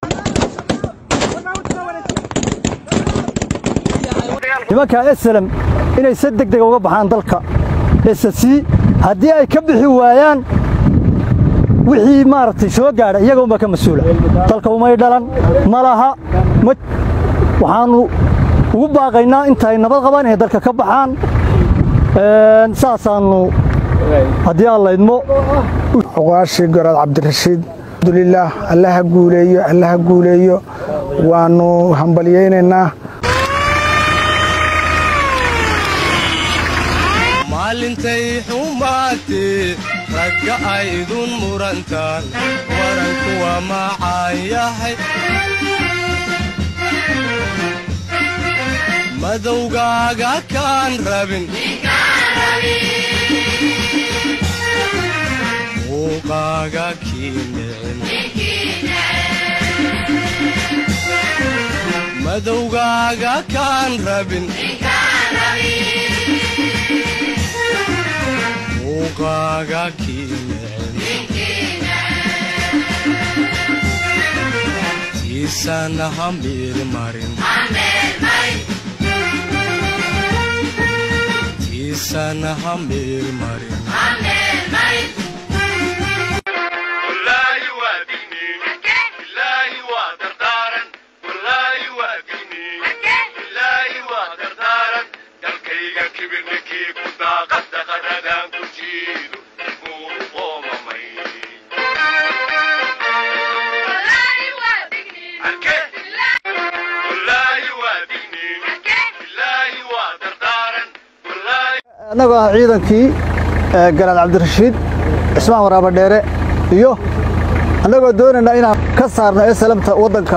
nimanka eslem inay si deg dega uga baxaan dalka ssc haddii ay ka bixi waayaan wixii maaragtay soo gaadha iyaga unbaa ka mas-uula dalka umay dhalan ma laha waxaannu ugu baaqaynaa intaay nabad qabaan inay dalka ka baxaan saasaannu haddii aan laydmo oqaashii goraad cabdirashiid alxamdulilaah allaha guuleeyo allaha guuleeyo waannu hambalyaynaynaa maalintay xumaatee ragga aydun murantaan waranku waa macaan yahay madowgaaga kaan rabin muuqaaga kii nicin madowgaaga kaan rabin muuqaaga kii nicin tiisana ha miirmarin tiisana ha miirmarin annagoo ah ciidankii garaad cabdirashiid cismaan waraabadheere iyo annagoo doonaynaa inaan ka saarno esalamta waddanka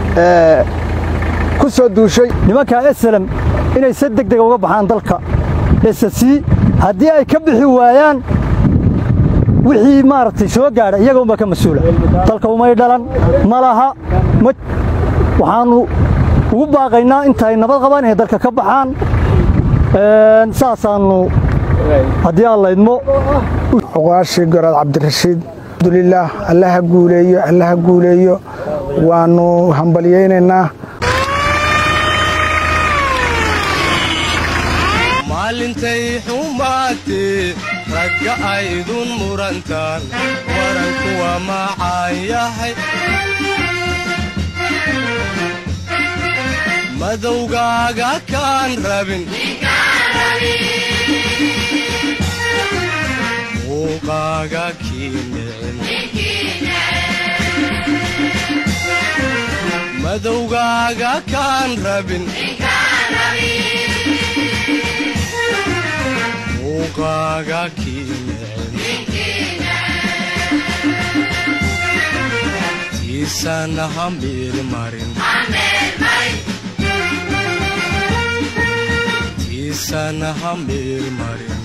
ku soo duushay nimanka eslem inay si deg dega uga baxaan dalka ssc haddii ay ka bixi waayaan wixii maaragtay soo gaadha iyaga unbaa ka mas-uula dalka umay dhalan ma laha waxaannu ugu baaqaynaa intaay nabad qabaan inay dalka ka baxaan saasaannu haddii aan laydmo oqaashii goraad cabdirashiid alxamdulilaah allaha guuleeyo allaha guuleeyo waannu hambalyaynaynaa maalintay xumaatee ragga aydun murantaan waranku waa macaan yahay madowgaaga kaan rabin muuqaaga kii nicin madowgaaga kaan rabin muuqaaga kii nicin tiisana ha miirmarin tiisana ha miirmarin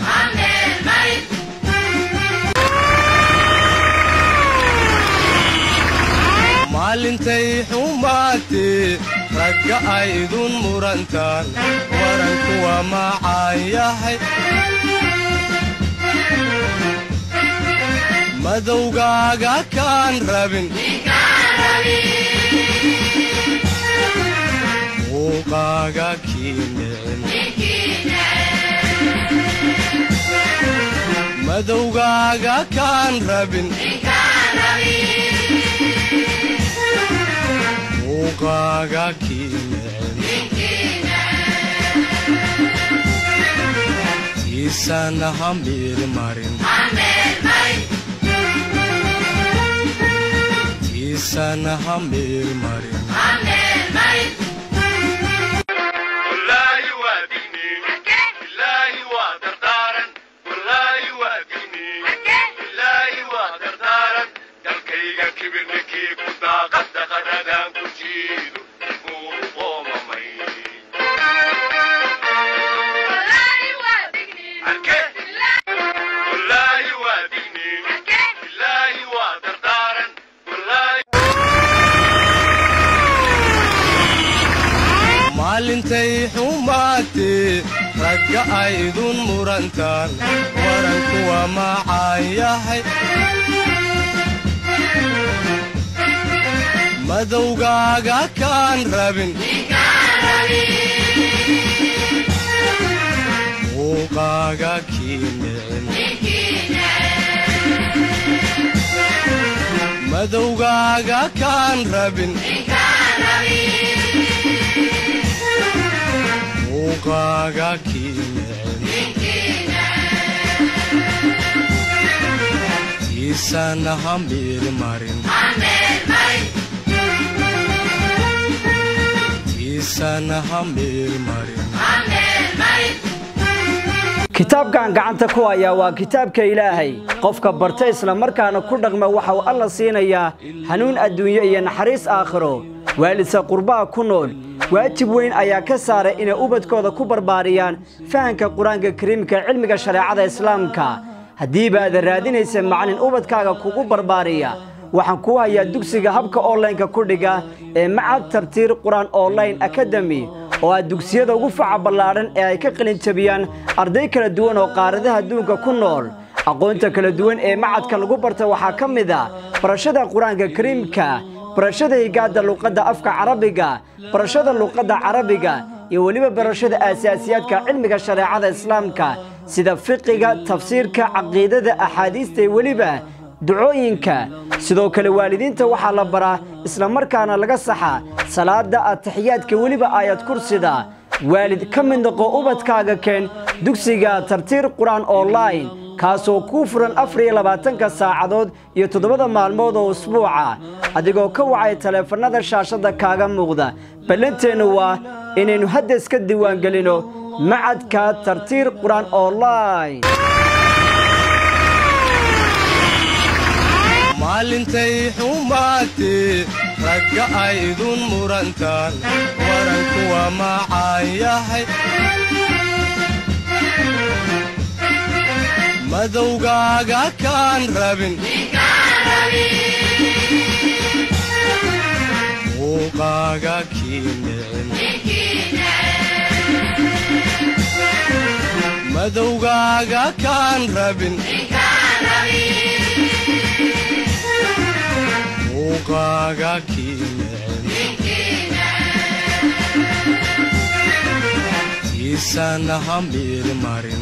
maalintay xumaatee ragga aydun murantaan waranku waa macaan yahay madowgaaga kaan rabin muuqaaga kii nicin madowgaaga kaan rabin muuqaaga kii nicin tiisana ha miirmarin tiisana ha miirmarin maalintay xumaatee ragga aydun murantaan waranku waa macaan yahay madowgaaga kaan rabin muuqaaga kii nicin madowgaaga kaan rabin muuqaaga kii nicin tiisana ha miirmarin tiisana ha miirmarin kitaabkan gacanta ku hayaa waa kitaabka ilaahay qofka barta islamarkaana ku dhaqma waxa uu alla siinayaa hanuun adduunyo iyo naxariis aakhiro waalidsa qurbaha ku nool waajib weyn ayaa ka saaray inay ubadkooda ku barbaariyaan fahanka qur-aanka kariimka cilmiga shareecada islaamka haddiiba aadan raadinaysa macalin ubadkaaga kugu barbaariya waxaan kuu hayaa dugsiga habka onlaynka ku dhiga ee macad tabtiir qur-aan online akademi oo ah dugsiyada ugu faca ballaadhan ee ay ka qalin jabiyaan arday kala duwan oo qaaradaha adduunka ku nool aqoonta kala duwan ee macadka lagu barta waxaa ka mid a barashada qur-aanka kariimka barashada higaadda luqadda afka carabiga barashada luqadda carabiga iyo weliba barashada aasaasiyaadka cilmiga shareecada islaamka sida fiqiga tafsiirka caqiidada axaadiista iyo weliba ducooyinka sidoo kale waalidiinta waxaa la baraa islamarkaana laga saxa salaada ataxiyaadka weliba aayad kursida waalid ka mid noqo ubadkaaga keen dugsiga tartiir qur-aan online kaasoo kuu furan afar iyo labaatanka saacadood iyo toddobada maalmood oo usbuuca adigoo ka wacay taleefannada shaashadda kaaga muuqda ballanteennu waa inaynu hadda iska diiwaangelino macadka tartiir qur-aan online maalintay xumaatee ragga aydun murantaan waranku waa macaan yahay madowgaaga kaan rabin muuqaaga kii nicin madowgaaga kaan rabin muuqaaga kii nicin tiisana ha miirmarin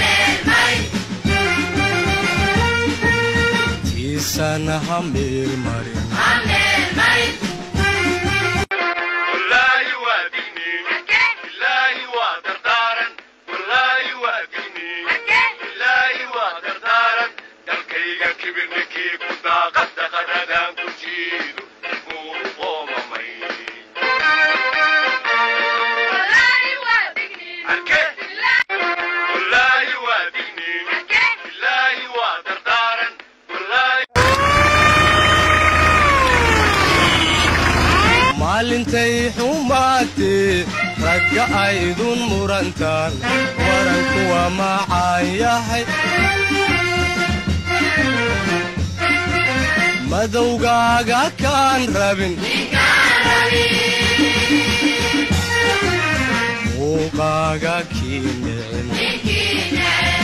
tiisana ha miirmarin maalintay xumaatee ragga aydun murantaan waranku waa macaan yahay madowgaaga kaan rabin muuqaaga kii nicin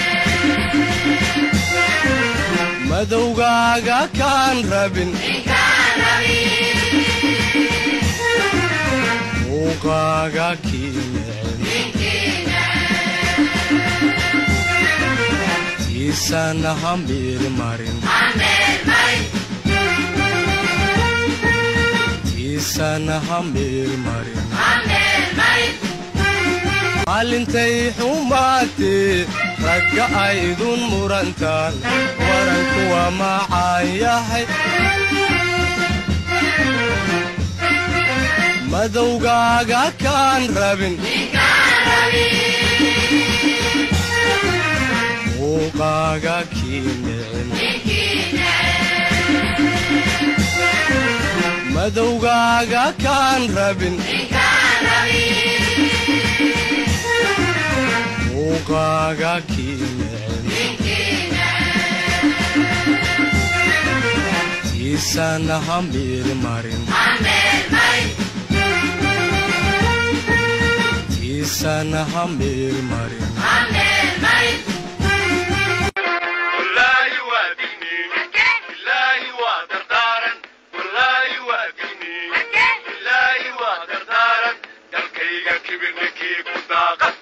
madowgaaga kaan rabin muuqaaga kii nicin tiisana ha miirmarin tiisana ha miirmarin maalintay xumaatee ragga aydun murantaan waranku waa macaan yahay madowgaaga kaan rabin muuqaaga kii nicin madowgaaga kaan rabin muuqaaga kii nicin tiisana ha miirmarin tiisana ha miirmarin Wallahi waa digniin, Wallahi waa dardaaran, Wallahi waa digniin. waa dardaaran dalkayga kibir ninkii ku daaqa